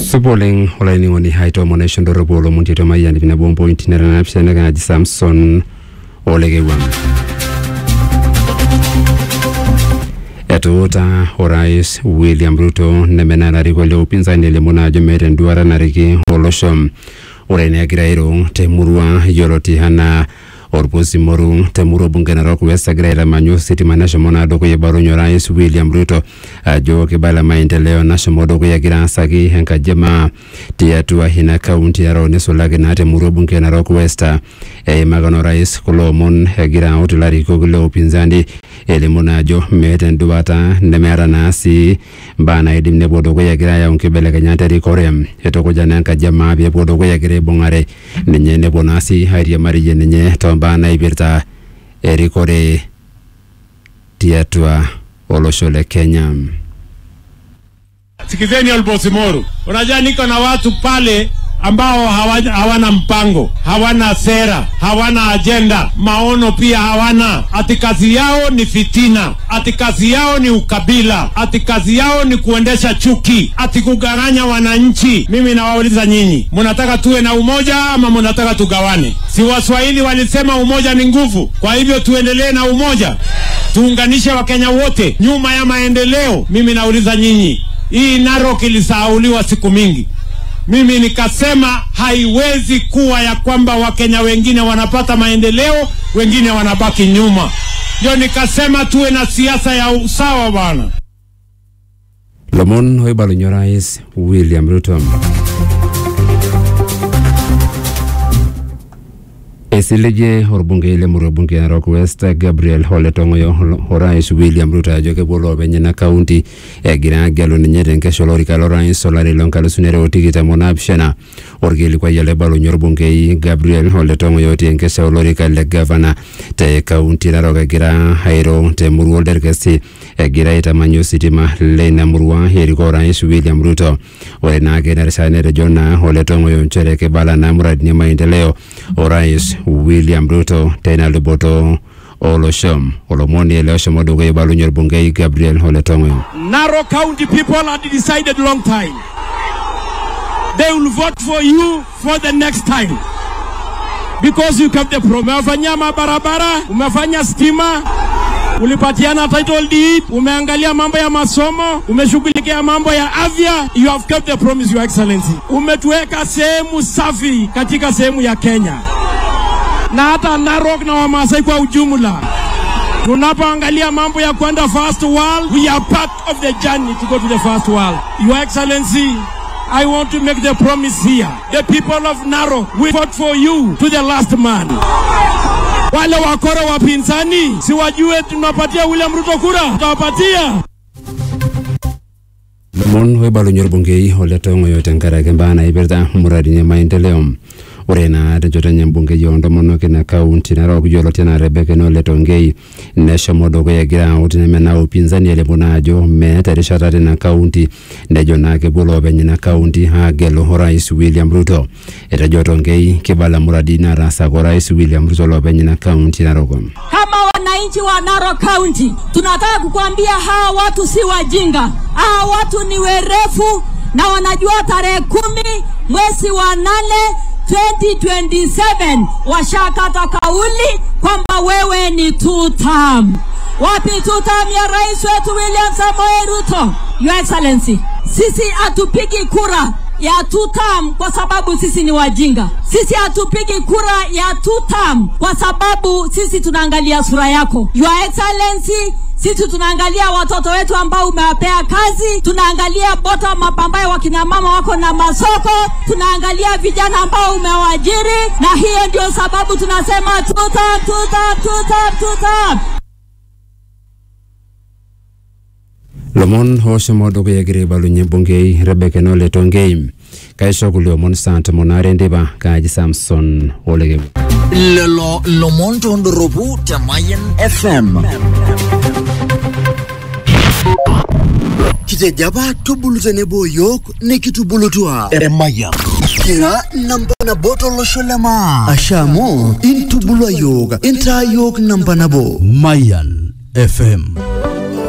supa oleng olainining'oni aitomonaisho ndorropu olomon tiatua mayian ip nabo ompointi nara naapishana naji samson olekewang etuuta orais william ruto nemenaa larikok le upinzani elimu naa ajo meeta enduata nariki olosho ore eneegira airo temurua yioloti anaa orpusimoru temurua bunge narok west egira aitamanyu ositima neshomo naa dukuya ibalunye orais william ruto ajo kibala maendeleo nashomo dukuya egira aasaki enkaji emaa tiatua ina kaunti narok nisulaki naa temurua bunge narok west eimaka naa orais kulo omon egira aut ilarikok le upinzani elimu naa ajo meeta enduata nemeeta naa sii mbaa naidim nepuo dukuya egira ayau nkibelekenyat erikore eitukuja naa enkaji emaa peepuo dukuya egira aibung'are ninye nepuo naa sii airiamariyie ninye tombaa naipirta erikore tiatua olosho le Kenya. Sikizeni Olbosimoru, unajua niko na watu pale ambao hawa- hawana mpango, hawana sera, hawana ajenda, maono pia hawana. Ati kazi yao ni fitina, ati kazi yao ni ukabila, ati kazi yao ni kuendesha chuki, ati kugawanya wananchi. Mimi nawauliza nyinyi, mnataka tuwe na umoja ama mnataka tugawane? Si Waswahili walisema umoja ni nguvu? Kwa hivyo tuendelee na umoja, tuunganishe Wakenya wote nyuma ya maendeleo. Mimi nauliza nyinyi, hii Narok ilisahauliwa siku mingi. Mimi nikasema haiwezi kuwa ya kwamba Wakenya wengine wanapata maendeleo, wengine wanabaki nyuma. Ndio nikasema tuwe na siasa ya usawa bwana. lomon oibalunye orais william ruto esilige orbungei lemurua bunge narok west gabriel ole tong'oyo orais william ruto ajo kepuo loopeny ina kaunti egira agelu ninye tenkesho olorika lorais olari lonkalusuni are otikitam onaapishana orkilikuai ele oibalunye orbungei gabriel ole tong'oyo otii enkesha olorika le gavana te kaunti narok egira airo temurua olderkesi egira aitamanyu ositima leina murua erikoo orais william ruto ore naake ina rishata netejo naa ole tong'oyo nchere kibala naa muradini e maendeleo orais william ruto teina luboto olosho olomoni ele oshomo dukuya ibalunye orbungei gabriel ole tong'oyo Narok County people had decided long time. They will vote for you for the next time. Because you kept the promise. Umefanyia mabarabara, umefanya stima, ulipatiana title deed, umeangalia mambo ya masomo, umeshughulikia mambo ya afya. You have kept the promise, your excellency. Umetuweka sehemu safi katika sehemu ya Kenya na hata Narok na Wamasai kwa ujumla. Tunapoangalia mambo ya kwenda first world, we are part of the journey to go to the first world. Your Excellency, I want to make the promise here. The people of Narok will vote for you to the last man. Wale wakora wapinzani siwajue tunapatia William Ruto kura, tutawapatia. lomon oibalunye orbungei ole tong'oyo tenkaraki mbaa naipirta muradini e maendeleo ore naa tenchoto enye embungei oontomonok ina kaunti narok yioloti enaa rebeka ole tongei neshomo dukuya egira aut nemenaa upinzani elimu naa ajo meeta erishata tina kaunti nejo naa kepuo loopeny ina kaunti aagelu orais william ruto etejo tongei kibala muradi nataasaka orais william ruto loopeny ina kaunti narok Kama wananchi wa Narok County tunataka kukuambia hawa watu si wajinga, hawa watu ni werefu na wanajua tarehe kumi mwezi wa nane 2027 washakata kauli kwamba wewe ni two term. Wapi two term ya rais wetu William Samoei Ruto? Your Excellency, sisi hatupigi kura ya two term kwa sababu sisi ni wajinga. Sisi hatupigi kura ya two term kwa sababu sisi tunaangalia sura yako. Your Excellency, sisi tunaangalia watoto wetu ambao umewapea kazi, tunaangalia bottom up ambayo wakina mama wako na masoko, tunaangalia vijana ambao umewaajiri, na hiyo ndio sababu tunasema two term, two term, two term, two term. lomon oshomo dukuya egira aibalunye embungei rebeka ole tongei kaisho kulie omon saa tomon aare enteipa kaaji samson olekewu lelo lomon tondoropu te Mayan FM. kitejo apa tubulu tenebo yiok nikitubulutua Emayan. kira namba nabo tolosho le maa ashe amu intubulua yiok intaa yiok namba nabo Mayan FM.